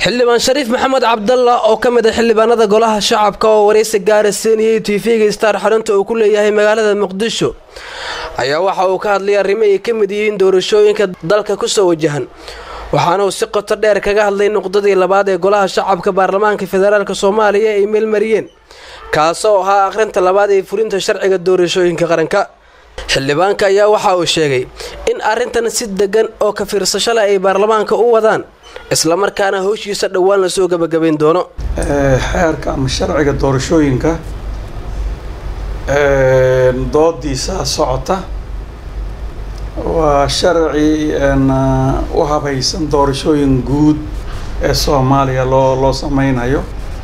xildhibaan shariif maxamed cabdalla oo ka mid a xildhibaanada golaha shacabka oo waraysi gaara siinayay tv-ga star xarunta uu ku leeyahay magaalada muqdisho ayaa waxa uu ka hadlay arrimo ay ka mid yihiin doorashooyinka dalka kusoo wajahan waxaana uu si qoto dheer kaga hadlay nuqdadii labaad ee golaha shacabka baarlamaanka federaalk soomaaliya ay meelmariyeen kaasoo ahaa akhrinta labaad ee fulinta sharciga doorashooyinka qaranka xildhibaanka ayaa waxa uu sheegay in arrintan si degan oo ka fiirsasho leh ay baarlamaanka u wadaan islamarkaana howshiisa dhowaan lasoo gabagabayn doono xeerka ama sharciga doorashooyinka doodiisa socota waa sharci u habaysan doorashooyin guud ee soomaaliya loo loo sameynayo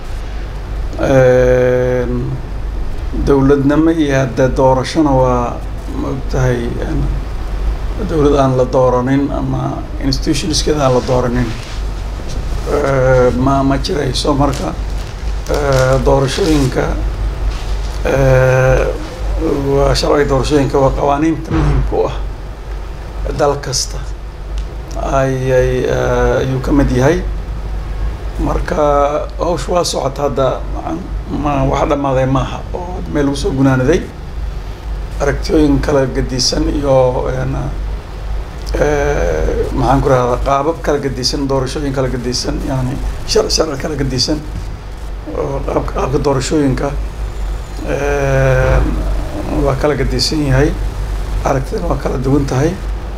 dowladnimo iyo haddee doorashona waa maogtahay dowlad aan la dooranin ama institutionskeeda aan la dooranin ma ma jirayso marka doorashooyinka waa sharciga doorashooyinka waa qawaaniinta muhiimka u ah dal kasta ayay ayuu ka mid yahay marka hawsha waa socota hadda ma wax dhammaaday maaha oo meel lagu soo gunaanaday aragtiyooyin kala gadisan iyo maxaan ku rahdaa qaabab kala gadisan doorashooyin kala gadisan yani shar sharci kala gadisan oo qaabka qaabka doorashooyinka waa kala gadisan yahay aragtidana waa kala duwan tahay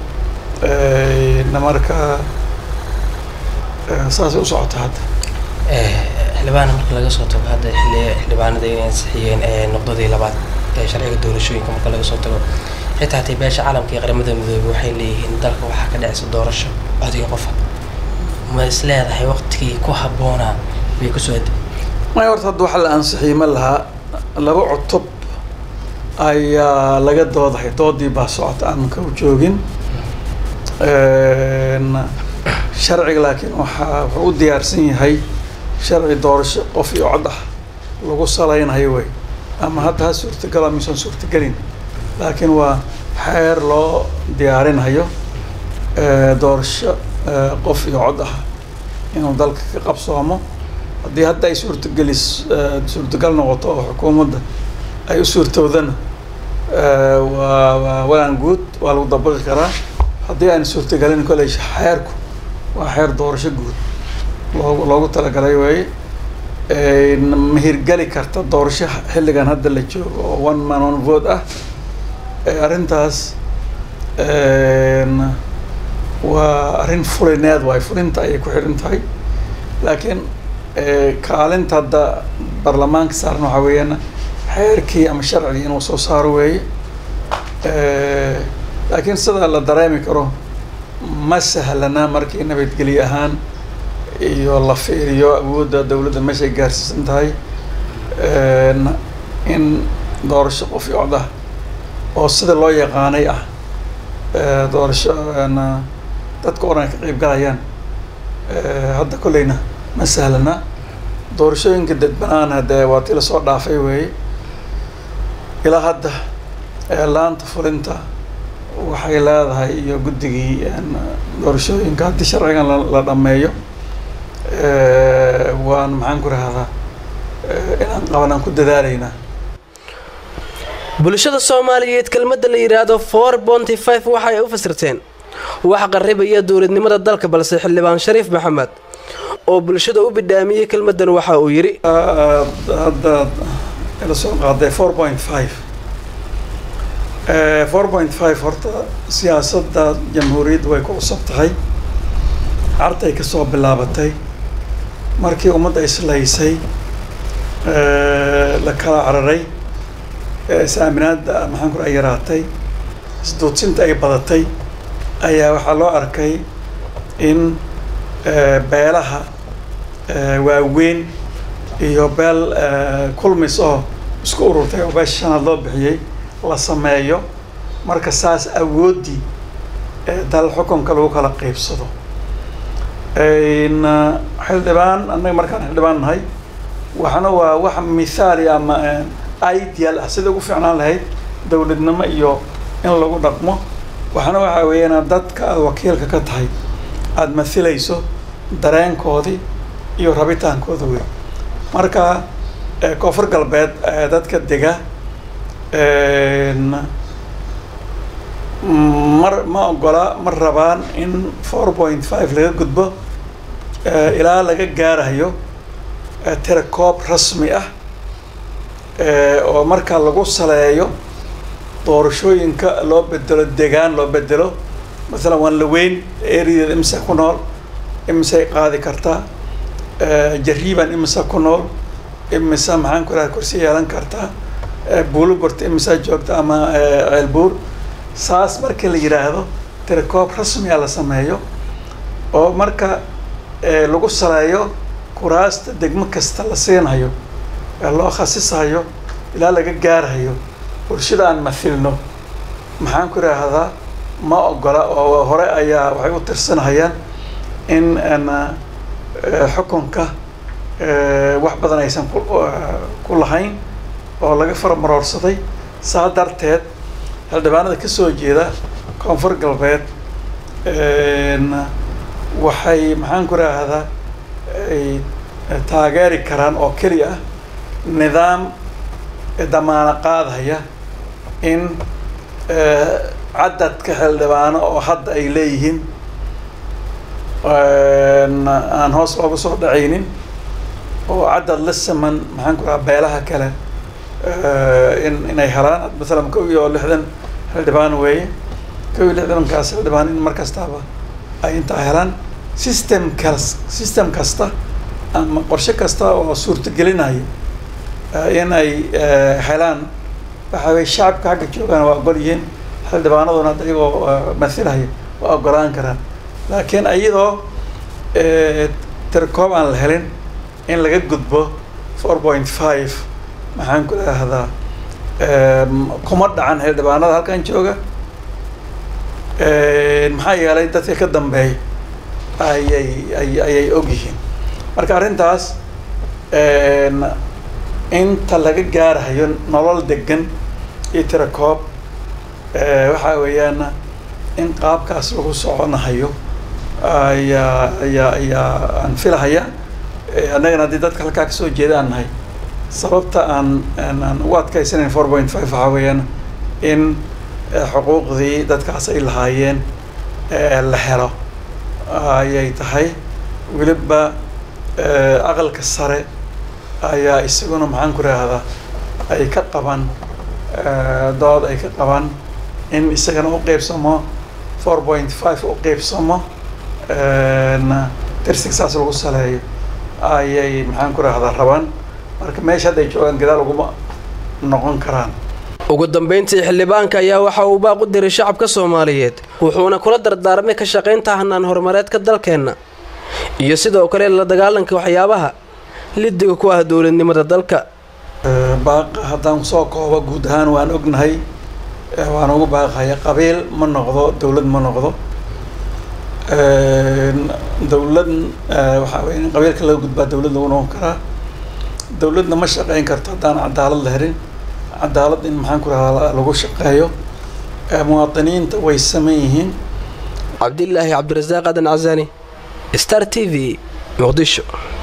na marka saasay u socota hadda xildhibaana marka laga soo tago hadda xildhibaanada inay ansixiyeen noqdadii labaad ee sharciga doorashooyinka marka laga soo tago xitaa hatay beesha caalamka iyo qaramada midoobey waxay leeyihiin dalka waxaa ka dhacaysa doorasho codiga qofa ma is leedahay waqtigii ku habboonaa bay kusoo adi may horta hadda waxa la ansixiyey ma lahaa laba cutub ayaa laga doodahay doodii baa socota aan ka joogin sharciga laakiin waxaa wuxuu u diyaarsan yahay sharci doorasho qof iyo cod ah lagu salaynayo wey ama hadda ha suurtagala misan suurtagelin laakiin waa xeer loo diyaarinayo doorasho qof iyo cod ah inuu dalka ka qabsoomo haddii hadda ay suurtagelis suurtagal noqoto oo xukuumadda ay u suurtowdana waa waa walaan guud waa lagu dabaqi karaa haddii aan suurtagelin koley xeerku waa xeer doorasho guud loogu loogu talagalay weeye ma hirgeli karta doorasho xilligan hadda la joogo oo one man one vote ah arrintaas waa arrin fulineed waay fulinta ayay ku xiran tahay laakiin kaalinta hadda baarlamaanka saaran waxaa weeyaan xeerkii ama sharcigii inuu soo saaro weeye laakiin sida la dareemi karo ma sahlana markii nabadgelye ahaan iyo la fiiriyo awoodda dowladda meeshay gaarsiisan tahay in doorasho qof iyo cod ah oo sida loo yaqaanay ah doorasho dadka o dhan ay ka qeyb galayaan hadda kolleyna ma sahlana doorashooyinka dadbanaan haddee waa ti lasoo dhaafay weeye ilaa hadda laanta fulinta waxay leedahay iyo guddigii doorashooyinka haddii sharcigan la dhameeyo waan maxaan ku rahdaa inaan qaban aan ku dadaalaynaa bulshada soomaaliyeed kelmadda la yidhaahdo four bonty five waxa ay u fasirteen wax qarribaya dowladnimada dalka balse xildhibaan shariif maxamed oo bulshada u bidhaamiyey kelmaddan waxa uu yidhi hadda la soo qaaday four point five four point five horta siyaasadda jamhuuriyadda way ku cusub tahay cartay ka soo bilaabatay markii ummadda islaysay la kala cararay is-aaminaadda maxaan kura yaraatay isduudsinta ay badatay ayaa waxaa loo arkay in beelaha waaweyn iyo beel kulmis oo isku ururtay oo beesha shanaad loo bixiyey la sameeyo marka saas awooddii dal xukunka lagu kala qeybsado xildhibaan annaga markaan xildhibaan nahay waxna waa wax mithaali ama ideal ah sida ugu fiicnaan lahayd dowladnimo iyo in lagu dhaqmo waxna waxaa weeyaan dadka aada wakiilka ka tahay aada mathilayso dareenkoodii iyo rabitaankooda wey marka koonfur galbeed dadka dega mar ma ogola ma rabaan in four point five laga gudbo ilaa laga gaarayo tirakoob rasmi ah oo markaa lagu saleeyo doorashooyinka loo bedelo degaan loo bedelo masalan waan la weyn ereadeeda imisa ku nool imisay qaadi kartaa jariiban imisa ku nool imisa maxaan ku raha kursi yeelan kartaa buulugorta imisaa joogta ama ceelbuur saas marka la yidhaahdo tirakoob rasmiga la sameeyo oo marka lagu saleeyo kuraasta degmo kasta la siinayo loo khasisayo ilaa laga gaarayo bulshada aan mathilno maxaan ku idhaahdaa ma ogola oo hore ayaa waxay u tirsanayaan in xukunka wax badan aysan ku lahayn oo laga faramaroorsaday saa darteed xildhibaanada ka soo jeeda koonfur galbeed waxay maxaan ku idhaahdaa ay taageeri karaan oo keliya ah nidaam damaano qaadaya in cadadka xildhibaano oo hadda ay leeyihiin aan hoos loogu soo dhacaynin oo cadad la saman maxaan ku rahaa beelaha kale in inay helaan masalan kow iyo lixdan xildhibaan weeye kow iyo lixdankaas xildhibaan in mar kastaaba ay intaa helaan system kas system kasta ama qorshe kasta oo suurtagelinaya in ay helaan waxa weye shacabka xagga joogaan waa ogol yihiin xildhibaanaduna hadda iyagoo mathilaya waa ogolaan karaan laakiin iyadoo tirakoob aan la helin in laga gudbo four point five maxaan ku idhaahdaa kuma dhacan xildhibaanada halkan jooga maxaa yeelay dadka ka dambeeya ayay ay ayay og yihiin marka arrintaas inta laga gaarayo nolol degan iyo tirakoob waxaa weeyaan in qaabkaas lagu soconahayo ayaa ayaa ayaa aan filahaya annagana haddii dadka halkaa kasoo jeeda aan nahay sababta aan aan ugu adkaysanayn four point five waxaa weeyaan in xuquuqdii dadkaas ay lahaayeen la helo ayay tahay weliba aqalka sare ayaa isaguna maxaan ku raahdaa ay ka qaban dood ay ka qaban in isagana u qeybsamo four point five u qeybsamo tirsig saas lagu saleeyo ayay maxaan ku raahdaa rabaan marka meesha hadday joogaan gadaal uguma noqon karaan ugu dambeyntii xildhibaanka ayaa waxa uu baaq u diray shacabka soomaaliyeed wuxuuna kula dardaarmay ka shaqaynta hanaan horumareedka dalkeenna iyo sidoo kale la dagaalanka waxyaabaha lidiga ku ah dowladnimada dalka baaqa haddaan soo koobo guud ahaan waan ognahay waan ugu baaqaya qabiil ma noqdo dowlad ma noqdo dowlad waxaa wey in qabiilka laga gudbaa dowlad lagu noqon karaa dowladna ma shaqeyn karto haddaan cadaalad la helin cadaalad in maxaan ku rahdaa lagu shaqeeyo muwaadiniinta way saman yihiin cabdilaahi cabdirasaaq adan casani star t v muqdisho